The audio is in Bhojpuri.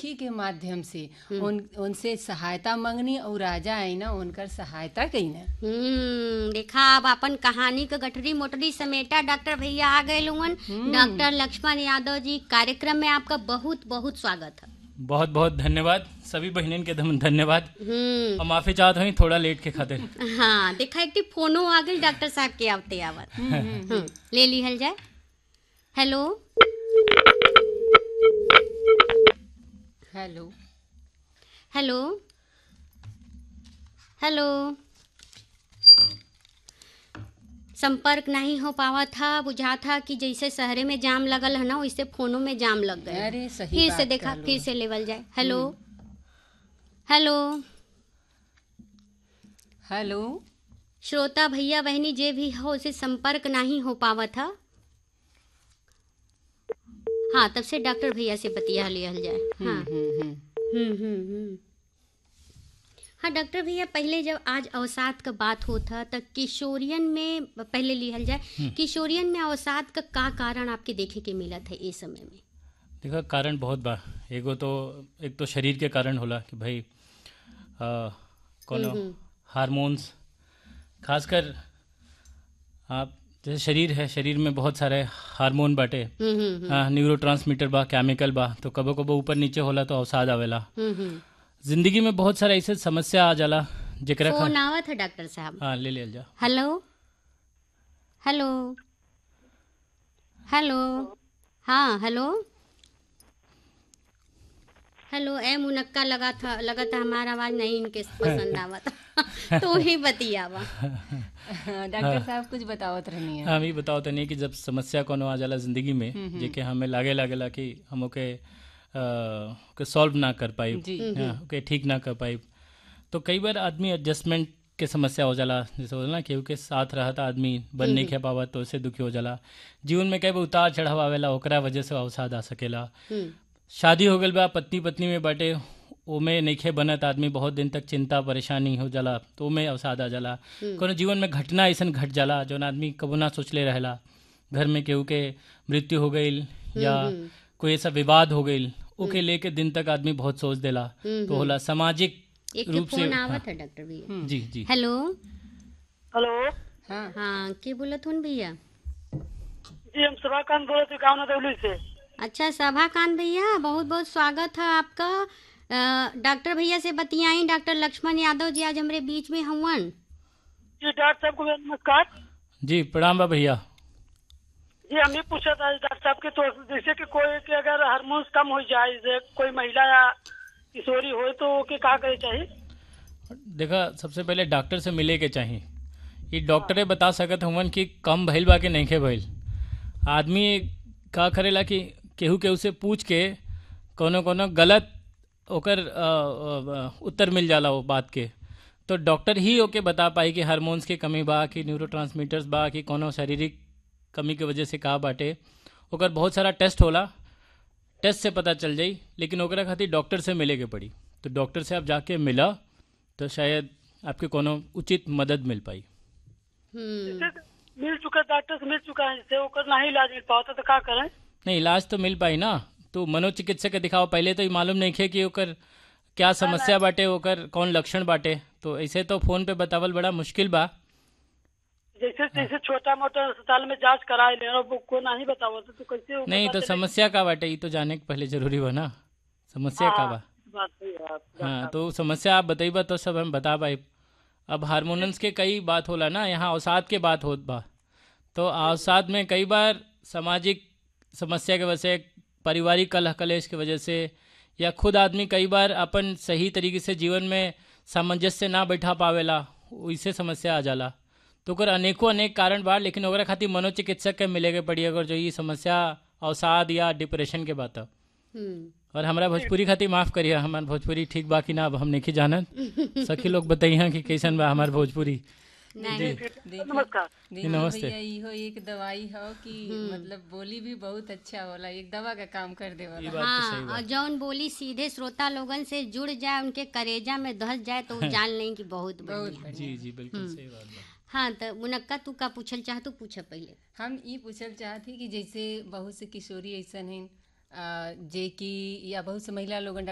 सखी के माध्यम से उन उनसे सहायता मंगनी और राजा आई ना उनकर सहायता कई ना हम्म देखा अब अपन कहानी के गठरी मोटरी समेटा डॉक्टर भैया आ गए लोगन डॉक्टर लक्ष्मण यादव जी कार्यक्रम में आपका बहुत बहुत स्वागत है बहुत बहुत धन्यवाद सभी बहनन के धम- धन्यवाद हम्म और माफी चाहत हई थोड़ा लेट के खातिर हाँ देखा एक ठी फोनो आ गई डॉक्टर साहब के आवते आवत हम्म, ले लिहल जाए हेलो हेलो हेलो हेलो संपर्क नहीं हो पावा था बुझा था कि जैसे शहरे में जाम लगल है ना वैसे फोनों में जाम लग गए अरे सही फिर बात से देखा कहलो। फिर से लेवल जाए हेलो हेलो हेलो श्रोता भैया बहनी जे भी हो उसे संपर्क नहीं हो पावा था हाँ तब से डॉक्टर भैया से बतिया लिहल जाए हाँ हम्म, हम्म। हम्म हम्म हम्म हाँ डॉक्टर भैया पहले जब आज अवसाद का बात होता तो किशोरियन में पहले लिहल जाए किशोरियन में अवसाद का का कारण आपके देखे के मिला था इस समय में देखा कारण बहुत बा एगो तो एक तो शरीर के कारण होला कि भाई आ, कोनो हार्मोन्स खासकर आप जैसे शरीर है शरीर में बहुत सारे हार्मोन बाटे हम्म हम्म हाँ न्यूरो ट्रांसमीटर बा केमिकल बा तो कबो कबो ऊपर नीचे होला तो अवसाद आवेला हम्म हम्म जिंदगी में बहुत सारा ऐसे समस्या आ जाला जेकरा खा फोन आवत है डॉक्टर साहब हाँ ले ले जा हेलो हेलो हेलो हाँ हेलो हेलो ए मुनक्का लगा था लगा था हमारा आवाज नहीं इनके पसंद आवत तो ही बतियावा डॉक्टर साहब कुछ बतावत रहनी है हाँ हम बताओ तनी कि जब समस्या कोनो आ जाला जिंदगी में जेके हमें लागे लागेला कि हम ओके अ, के सॉल्व ना कर पाई जी। हाँ, ओके ठीक ना कर पाई तो कई बार आदमी एडजस्टमेंट के समस्या हो जाला जैसे होला ना केहू के साथ रहता आदमी बन नहीं खे पावा तो उससे दुखी हो जाला जीवन में कई बार उतार चढ़ाव आवेला ओकरा वजह से अवसाद आ सकेला हम्म शादी हो गल बा पत्नी पत्नी में बाटे ओमे नइखे बनत आदमी बहुत दिन तक चिंता परेशानी हो जाला तो ओमे अवसाद आ जाला कोनो जीवन में घटना ऐसन घट जाला जौन आदमी कबो ना सोचले रहेला घर में केहू के मृत्यु हो गईल या कोई ऐसा विवाद हो गईल ओके लेके दिन तक आदमी बहुत सोच देला तो होला सामाजिक एक रूप से फोन आवत है डॉक्टर भैया जी जी हेलो हेलो हाँ हाँ के बोलत हूँ भैया जी हम सभाकांत बोले थे गाँव नदौली से अच्छा सभाकांत भैया बहुत बहुत स्वागत है आपका अ, डॉक्टर भैया से बतियाई डॉक्टर लक्ष्मण यादव जी आज हमारे बीच में हवन जी डॉक्टर साहब को मेरा नमस्कार जी प्रणाम बा भैया जी हम ये पूछा था डॉक्टर साहब के तो जैसे कि कोई के अगर हार्मोन्स कम हो जाए जैसे कोई महिला या किशोरी हो तो ओके का करे चाहिए देखा सबसे पहले डॉक्टर से मिले के चाहिए ये डॉक्टरे बता सकत हुवन कि कम भइल बा कि नइखे भइल आदमी का करेला कि केहू केहू से पूछ के कोनो कोनो गलत ओकर अ, अ, उत्तर मिल जाला वो बात के तो डॉक्टर ही ओके बता पाई कि हार्मोन्स की कमी बा कि न्यूरो बा कि कोनो शारीरिक कमी के वजह से का बाटे ओकर बहुत सारा टेस्ट होला टेस्ट से पता चल जाई लेकिन ओकरा खातिर डॉक्टर से मिले के पड़ी तो डॉक्टर से आप जाके मिला तो शायद आपके कोनो उचित मदद मिल पाई हम्म जैसे मिल चुका डॉक्टर से मिल चुका है जैसे ओकर नहीं इलाज मिल पाता तो का करें नहीं इलाज तो मिल पाई ना तो मनोचिकित्सक के दिखाओ पहले तो ये मालूम नहीं खे कि ओकर क्या समस्या बाटे ओकर कौन लक्षण बाटे तो ऐसे तो फोन पे बतावल बड़ा मुश्किल बा जैसे जैसे छोटा मोटा अस्पताल में जांच कराए ले और वो को नहीं बताओ तो, तो कैसे वो नहीं पता तो चले? समस्या का बाटे ये तो जाने के पहले जरूरी बा ना समस्या का बा बात सही है आप- हाँ तो समस्या आप बताइबा तो सब हम बता पाए अब हार्मोनल्स के कई बात होला ना यहाँ अवसाद के बात होत बा तो अवसाद में कई बार सामाजिक समस्या के वजह से पारिवारिक कलह कलेश की वजह से या खुद आदमी कई बार अपन सही तरीके से जीवन में सामंजस्य ना बैठा पावेला वैसे समस्या आ जाला तो ओकर अनेकों अनेक कारण बा लेकिन ओकरा खातिर मनोचिकित्सक के मिले के पड़ी अगर जो ये समस्या अवसाद या डिप्रेशन के बात है हम्म और हमरा भोजपुरी खातिर माफ करिए हमार भोजपुरी ठीक बा कि ना अब हम नहीं जानत सखी लोग बताइए कि कैसन बा हमार भोजपुरी नहीं नमस्कार देखिए नमस्ते। भैया इहो एक दवाई हो कि मतलब बोली भी बहुत अच्छा होला एक दवा का काम कर ये देवला बात तो सही हाँ बा और जौन बोली सीधे श्रोता लोगन से जुड़ जाए उनके करेजा में धस जाए तो वो जान लें कि बहुत बढ़िया जी जी बिल्कुल सही बात बा हाँ तो मुनक्का तू का पूछल चाह तू पूछ पहले हम ई पूछल चाहती कि जैसे बहुत से किशोरी ऐसन हैं अ, जे कि या बहुत से महिला लोगन